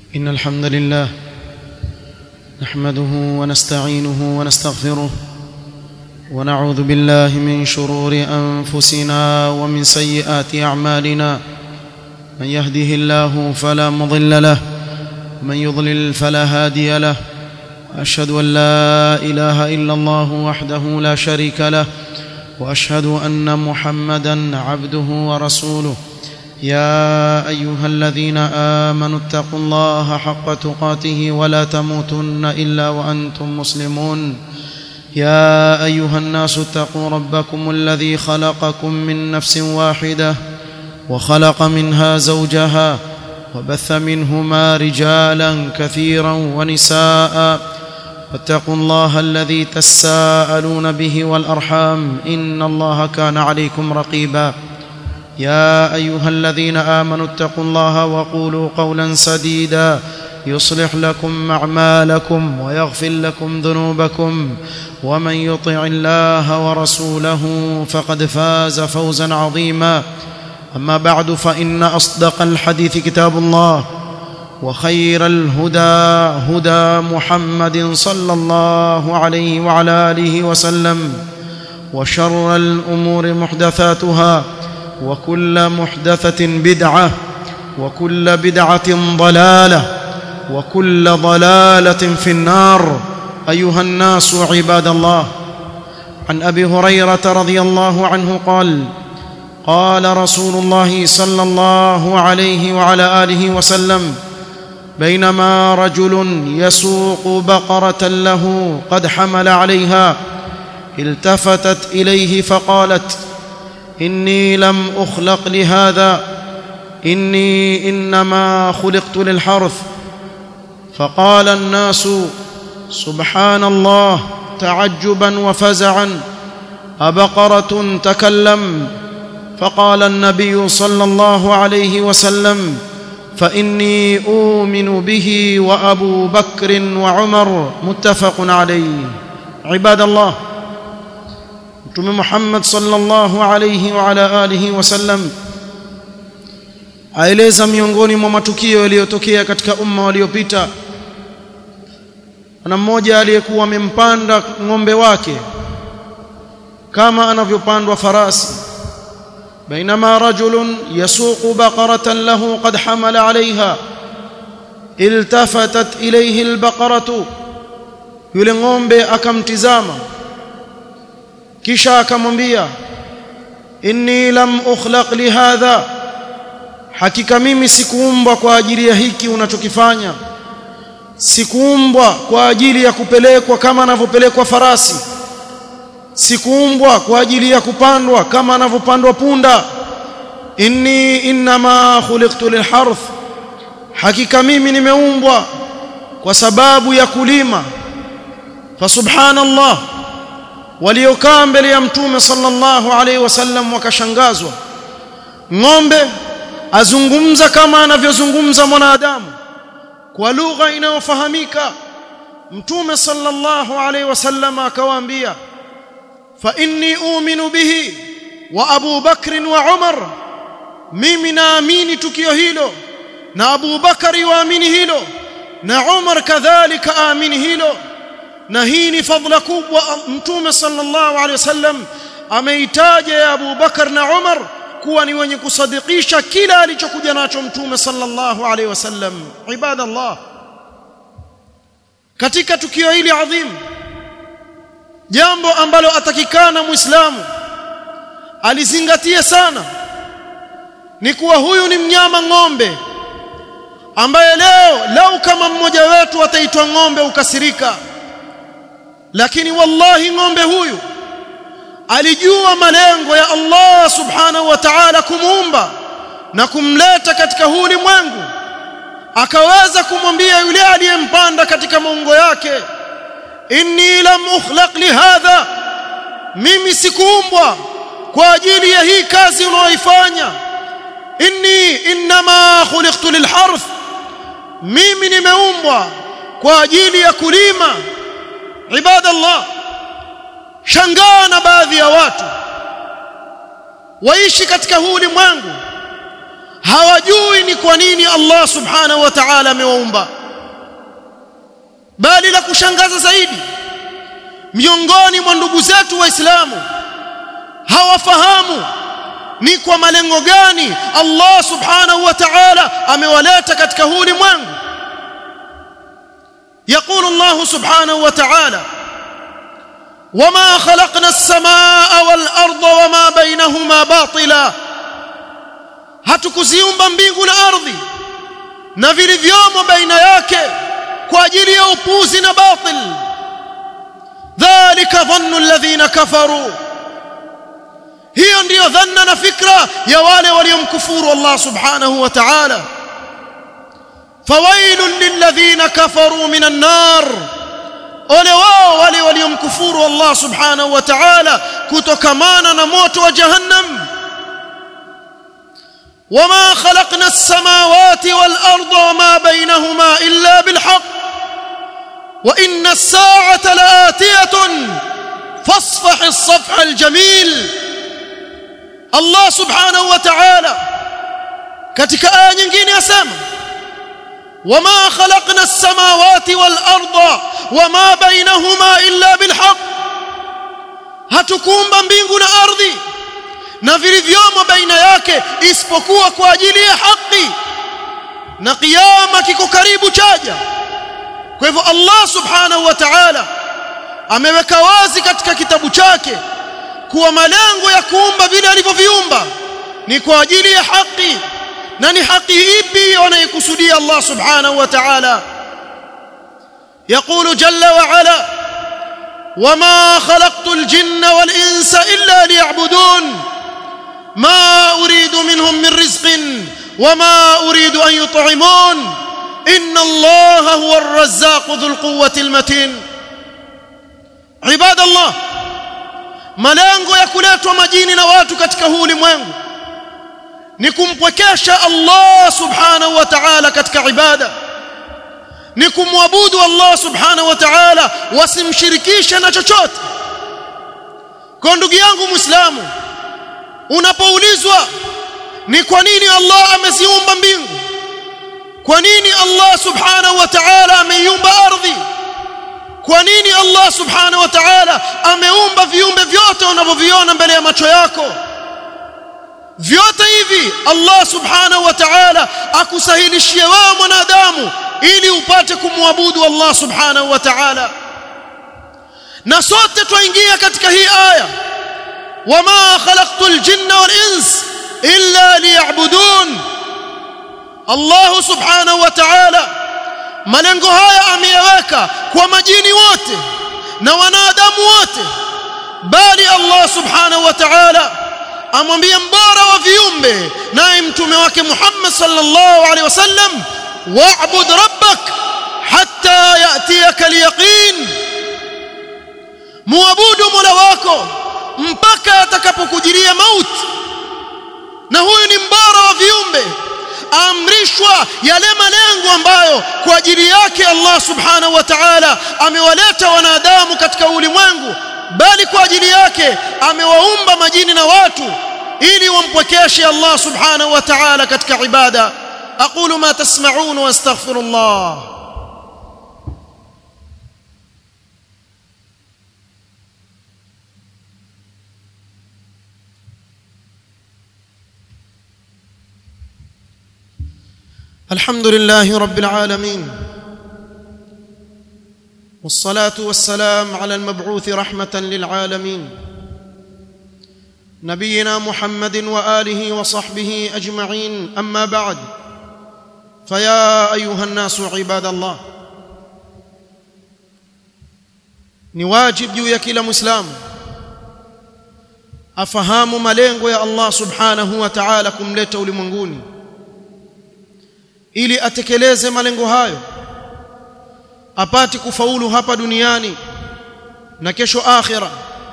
إن الحمد لله نحمده ونستعينه ونستغفره ونعوذ بالله من شرور أنفسنا ومن سيئات أعمالنا من يهده الله فلا مضل له ومن يضلل فلا هادي له أشهد أن لا إله إلا الله وحده لا شريك له وأشهد أن محمدا عبده ورسوله يا ايها الذين امنوا اتقوا الله حق تقاته ولا تموتن الا وانتم مسلمون يا ايها الناس اتقوا ربكم الذي خلقكم من نفس واحده وخلق منها زوجها وبث منهما رجالا كثيرا ونساء واتقوا الله الذي تساءلون به والارحام ان الله كان عليكم رقيبا يا ايها الذين امنوا اتقوا الله وقولوا قولا سديدا يصلح لكم اعمالكم ويغفر لكم ذنوبكم ومن يطع الله ورسوله فقد فاز فوزا عظيما اما بعد فان اصدق الحديث كتاب الله وخير الهدى هدى محمد صلى الله عليه وعلى اله وسلم وشر الامور محدثاتها وكل محدثة بدعة وكل بدعة ضلالة وكل ضلالة في النار أيها الناس عباد الله عن أبي هريرة رضي الله عنه قال قال رسول الله صلى الله عليه وعلى آله وسلم بينما رجل يسوق بقرة له قد حمل عليها التفتت إليه فقالت اني لم اخلق لهذا اني انما خلقت للحرث فقال الناس سبحان الله تعجبا وفزعا ابقره تكلم فقال النبي صلى الله عليه وسلم فاني اؤمن به وابو بكر وعمر متفق عليه عباد الله mtume Muhammad sallallahu alayhi wa ala alihi wasallam aeleza miongoni mwa matukio yaliyotokea katika umma waliopita na mmoja aliyekuwa amempanda ng'ombe wake kama anavyopandwa farasi بينما رجل يسوق بقرة له قد حمل عليها التفتت إليه البقرة yule ng'ombe akamtizama kisha akamwambia inni lam ukhlaq lihadha hakika mimi sikuumbwa kwa ajili ya hiki unachokifanya sikuumbwa kwa ajili ya kupelekwa kama anavyopelekwa farasi sikuumbwa kwa ajili ya kupandwa kama anavyopandwa punda inni inma khuliqtu lilharth hakika mimi nimeumbwa kwa sababu ya kulima fa subhanallah waliokaa mbele ya mtume sallallahu alaihi wasallam wakashangazwa ng'ombe azungumza kama anavyozungumza mwanadamu kwa lugha inayofahamika mtume sallallahu alaihi wasallam akawaambia fa inni uuminu bihi wa Abu Bakr wa Umar mimi naamini tukio hilo na Abu Bakari waamini hilo na Umar kadhalika aamini hilo na hii ni fadhila kubwa mtume sallallahu alaihi wasallam ameitaja ya Abu Bakar na Umar kuwa ni wenye kusadikisha kila alichokuja nacho mtume sallallahu alaihi wasallam ibadallah katika tukio hili adhim jambo ambalo atakikana muislamu alizingatia sana ni kuwa huyu ni mnyama ng'ombe ambaye leo lau kama mmoja wetu ataitwa ng'ombe ukasirika lakini wallahi ng'ombe huyu alijua malengo ya Allah subhanahu wa ta'ala kumuumba na kumleta katika huu ulimwengu akaweza kumwambia yule aliyempanda katika maungo yake inni lam ukhlaq lihadha mimi sikuumbwa kwa ajili ya hii kazi unaoifanya inni inma khuliqtu lilharth mimi nimeumbwa kwa ajili ya kulima ibadallah shangaa na baadhi ya watu waishi katika huu ulimwengu hawajui ni kwa nini Allah subhanahu wa ta'ala amewaumba bali la kushangaza zaidi miongoni mwa ndugu zetu waislamu hawafahamu ni kwa malengo gani Allah subhanahu wa ta'ala amewaleta katika huu ulimwengu يقول الله سبحانه وتعالى وما خلقنا السماء والارض وما بينهما باطلا hatukuziumba mbingu na ardhi na vilivyomo baina yake kwa ajili ya upuzi na batil dhalika dhannu alladhina kafaru hiyo ndiyo dhanna na fikra ya wale waliomkufuru Allah subhanahu wa ta'ala fawailun lilladhina kafaru minan nar ole wao wale waliomkufuru Allah subhanahu wa ta'ala kutokamana na moto wa jahannam وما خلقنا السماوات والارض وما بينهما الا بالحق وان الساعه لاتيه فاصفح الصفح الجميل الله سبحانه وتعالى katika aya nyingine yasema وما خلقنا السماوات والارض وما بينهما الا بالحق hatukuumba mbingu na ardhi na vilivyomo baina yake isipokuwa kwa ajili ya haki na kiyama kiko karibu chaja kwa hivyo Allah subhanahu wa ta'ala ameweka wazi katika kitabu chake kuwa malengo ya kuumba vile alivyoviumba ni kwa ajili ya haki na ni haki ipi wanaikusudia Allah subhanahu wa ta'ala يقول جل وعلا وما خلقت الجن والانس الا ليعبدون ما اريد منهم من رزق وما اريد ان يطعمون ان الله هو الرزاق ذو القوه المتين عباد الله malengo ya kuletwa majini na watu katika huu ulimwengu ni kumpwekesha Allah subhanahu wa ta'ala katika ibada ni kumwabudu Allah subhanahu wa ta'ala wasimshirikishe na chochote kwa ndugu yangu muislamu unapoulizwa ni kwa nini Allah ameziumba mbingu kwa nini Allah subhanahu wa ta'ala ameiumba ardhi kwa nini Allah subhanahu wa ta'ala ameumba viumbe vyote unavyoviona mbele ya macho yako vyote hivi Allah subhanahu wa ta'ala akusahilishie wewe mwanadamu ili upate kumwabudu Allah subhanahu wa ta'ala na sote twaingia katika hii aya wama khalaqtul jinna wal ins illa liya'budun Allah subhanahu wa ta'ala malengo haya ameyaweka kwa majini wote na wanadamu wote bali Allah subhanahu wa ta'ala amwambia mbora wa viumbe naye mtume wake Muhammad sallallahu alaihi wasallam wa'bud rabbak hatta ya'tiyaka al-yaqin muabudu mola wako mpaka atakapokujiria mauti na huyu ni mbora wa viumbe amrishwa yale malengo ambayo kwa ajili yake Allah subhanahu wa ta'ala amewaleta wanadamu katika ulimwengu bali kwa ajili yake amewaumba majini na watu ili wampwekeshe Allah subhanahu wa ta'ala katika ibada aqulu ma tasma'un wa astaghfirullah الحمد لله رب العالمين والصلاه والسلام على المبعوث رحمه للعالمين نبينا محمد واله وصحبه اجمعين اما بعد فيا ايها الناس عباد الله ni wajib juu ya kila muislamu afahamu malengo ya Allah subhanahu wa ta'ala kumleta ulimwenguni ili atekeleze malengo hayo apate kufaulu hapa duniani na kesho akhira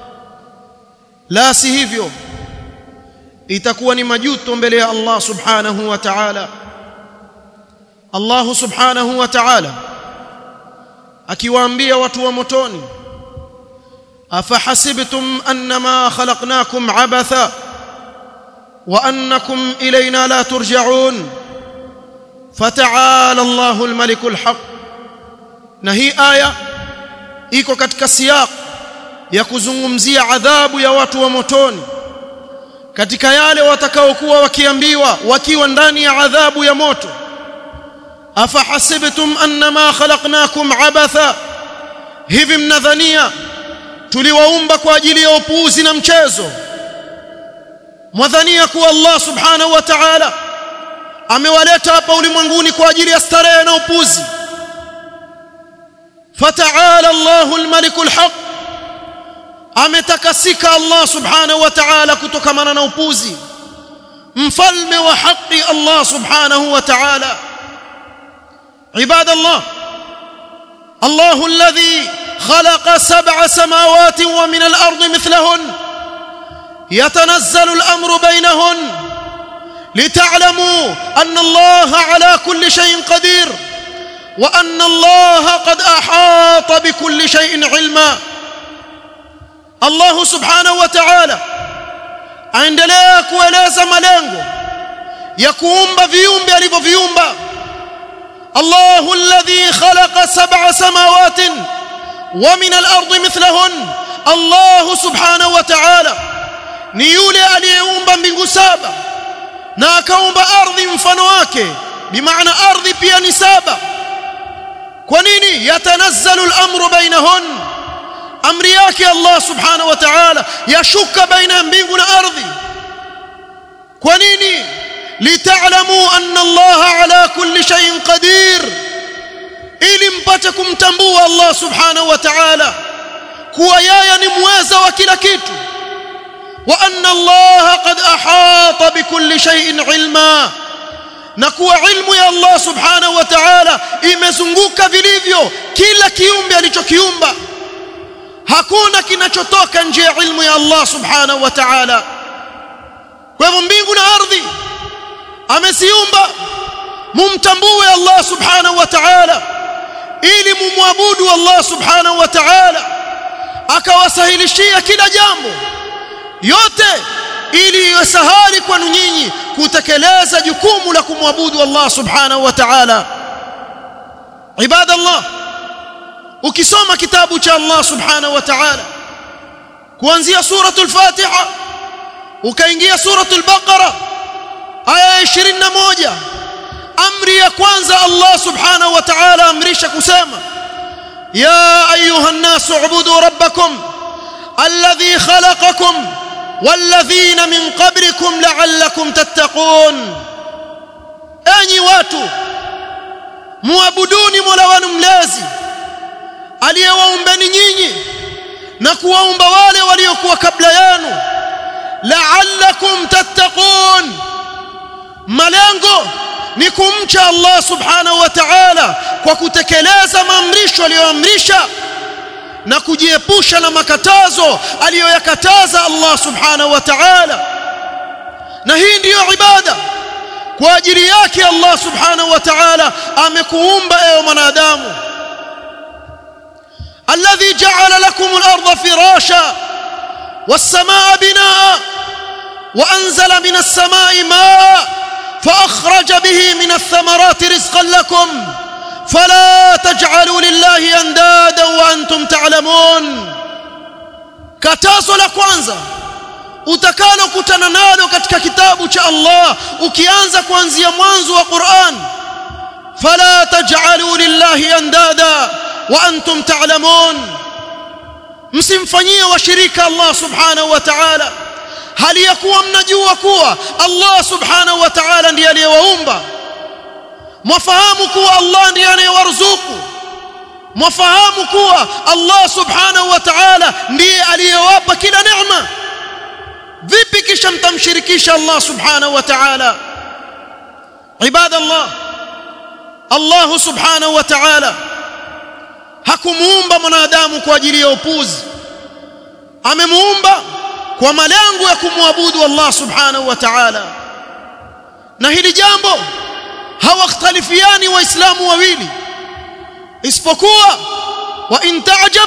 la si hivyo itakuwa ni majuto mbele ya Allah subhanahu wa ta'ala Allah subhanahu wa ta'ala akiwaambia watu wa motoni afahasibtum annama khalaqnakum abatha وانكم الينا لا ترجعون فتعالى الله الملك الحق na hii aya iko katika siyaq ya kuzungumzia adhabu ya watu wa motoni katika yale watakaokuwa wakiambiwa wakiwa ndani ya adhabu ya moto afahasibtum annama khalaqnakum abatha hivi mnadhania tuliwaumba kwa ajili ya upuuzi na mchezo mwadhania kuwa Allah subhanahu wa ta'ala amewaleta hapa ulimwenguni kwa ajili ya starehe na upuzi fata'ala Allahu al-malikul haq ametakasika Allah subhanahu wa ta'ala kutokamana na upuzi mfalme wa haki Allah subhanahu wa ta'ala عباد الله الله الذي خلق سبع سماوات ومن الارض مثلهن يتنزل الامر بينهن لتعلموا ان الله على كل شيء قدير وان الله قد احاط بكل شيء علما الله سبحانه وتعالى aendelea kueleza malengo ya kuumba viumbe alivyoviumba الله الذي خلق سبع سماوات ومن الارض مثلهن الله سبحانه وتعالى ni yule aliyeumba mbingu saba na akaumba ardhi mfano wake bimaana ardhi pia ni saba kwa nini yatanazzalu al-amru bainahun amri yake Allah subhanahu wa ta'ala yashuka baina mbingu na ardhi kwa nini لتعلموا أن الله على كل شيء قدير ili mpate kumtambua Allah subhanahu wa ta'ala kuwa yeye ni mweza wa kila kitu wa anna Allah qad ahata bikulli shay'in ilma na kuwa ilmu ya Allah subhanahu wa ta'ala imezunguka vilivyo kila kiumbe alichokiumba hakuna kinachotoka nje ya ilmu ya Allah subhanahu wa ta'ala kwa hivyo mbingu na ardhi ameziumba mumtambue Allah subhanahu wa ta'ala ili mumwabudu Allah subhanahu wa ta'ala akawasahilishia kila jambo yote ili iwe sahali kwenu nyinyi kutekeleza jukumu la kumwabudu Allah subhanahu wa ta'ala ibadallah ukisoma kitabu cha Allah subhanahu wa ta'ala kuanzia suratul fatiha ukaingia suratul baqara aya 21 amri ya kwanza Allah subhanahu wa ta'ala amrisha kusema ya ayuha an-nas ubudu rabbakum alladhi khalaqakum walladhina min qablikum la'allakum tattaqun enyi watu muabuduni mola wenu mlezi aliyewaumbeni nyinyi na kuwaumba wale waliokuwa kabla yenu la'allakum tattaqun malengo ni kumcha Allah subhanahu wa ta'ala kwa kutekeleza maamrisho aliyoamrisha na kujiepusha na makatazo aliyoyakataza Allah subhanahu wa ta'ala na hii ndiyo ibada kwa ajili yake Allah subhanahu wa ta'ala amekuumba ewe mwanadamu alladhi ja'ala lakum al-ardha firasha was-samaa binaa wa anzala minas samaa'i maa فأخرج به من الثمرات رزقا لكم فلا تجعلوا لله أندادا وأنتم تعلمون katazo la kwanza utakalo kutana nalo katika kitabu cha Allah ukianza kuanzia mwanzo wa Qur'an fala taj'alu lillahi andada wa antum ta'lamun msimfanyie washirika Allah subhanahu wa ta'ala hali ya kuwa mnajua kuwa Allah subhanahu wa ta'ala ndiye aliyewaumba mwafahamu kuwa Allah ndiye anayewaruzuku mwafahamu kuwa Allah subhanahu wa ta'ala ndiye aliyewapa kila neema vipi kisha mtamshirikisha Allah subhanahu wa ta'ala ibada Allah Allah subhanahu wa ta'ala hakumuumba mwanadamu kwa ajili ya upuzi amemuumba kwa malengo ya kumwabudu Allah subhanahu wa ta'ala na hili jambo hawakhtalifiani waislamu wawili isipokuwa wa in ta'jab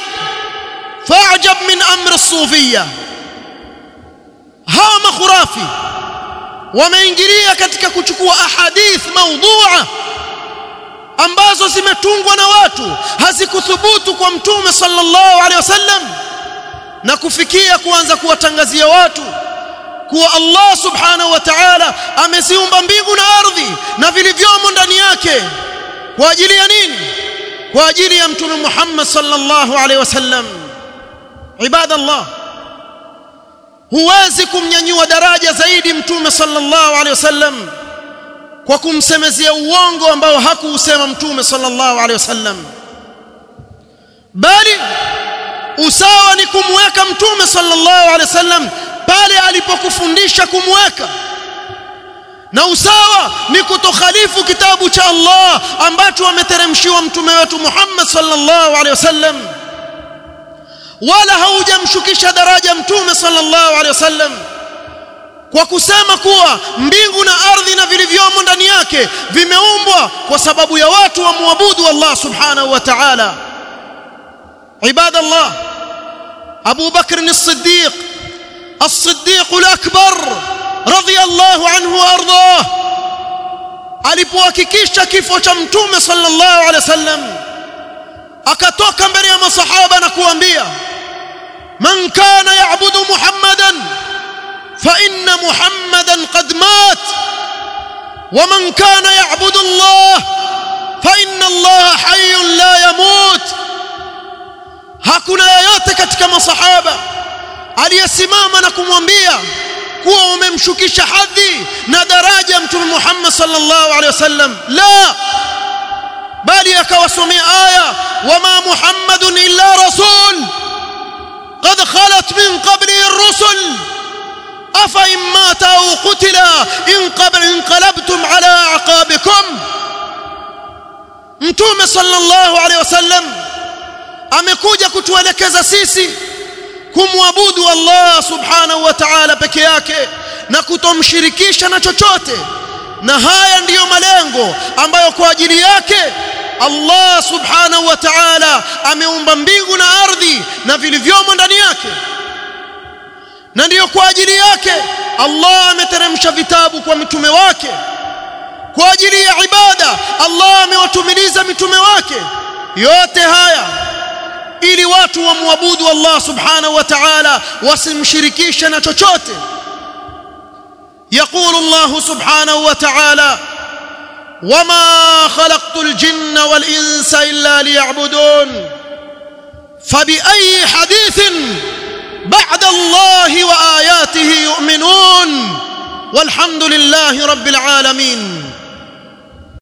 fa'jab min amri as-sufiyya hawa makhurafi wameingilia katika kuchukua ahadith maudhu'a ambazo zimetungwa na watu hazikuthubutu kwa mtume sallallahu alaihi wasallam na kufikia kuanza kuwatangazia watu kuwa Allah subhanahu wa ta'ala ameziumba mbingu na ardhi na vilivyomo ndani yake kwa ajili ya nini kwa ajili ya mtume Muhammad sallallahu alaihi wasallam ibadallah huwezi kumnyanyua daraja zaidi mtume sallallahu alaihi wasallam kwa kumsemezea uongo ambao hakuusema mtume sallallahu alaihi wasallam bali usawa ni kumweka mtume sallallahu alaihi wasallam pale alipokufundisha kumweka na usawa ni kutokhalifu kitabu cha Allah ambacho ameteremshiwa mtume wetu Muhammad sallallahu alaihi wasallam wala haujamshukisha daraja mtume sallallahu alaihi wasallam kwa kusema kuwa mbingu na ardhi na vilivyomo ndani yake vimeumbwa kwa sababu ya watu wamwabudu Allah subhanahu wa ta'ala ibadallah Abu Bakr as-Siddiq as-Siddiq al-Akbar radiyallahu anhu wa ardhah alipohakikisha kifo cha mtume sallallahu alaihi wasallam akatoka mbele ya masahaba na kuambia man kana ya'budu muhammadan fa inna muhammadan qad mat wa man kana ya'budu allah fa inna allah hayyun la yamut hakuna yeyote katika masahaba aliyesimama na kumwambia kuwa umemshukisha hadhi na daraja mtume Muhammad sallallahu alaihi wasallam la bali akawasomea aya wama muhammadun illa rasul qad khalat min qablihi ar-rusul afa in mata aw qutila in qabl inqalabtum ala aqabikum mtume sallallahu alaihi wasallam amekuja kutuelekeza sisi kumwabudu Allah subhanahu wa ta'ala peke yake na kutomshirikisha na chochote na haya ndiyo malengo ambayo kwa ajili yake Allah subhanahu wa ta'ala ameumba mbingu na ardhi na vilivyomo ndani yake na ndiyo kwa ajili yake Allah ameteremsha vitabu kwa mitume wake kwa ajili ya ibada Allah amewatumiliza mitume wake yote haya ili watu wamwabudu Allah subhanahu wa ta'ala wasimshirikishe na chochote يقول الله سبحانه وتعالى وما خلقت الجن والإنس إلا ليعبدون فبأي حديث بعد الله وآياته يؤمنون والحمد لله رب العالمين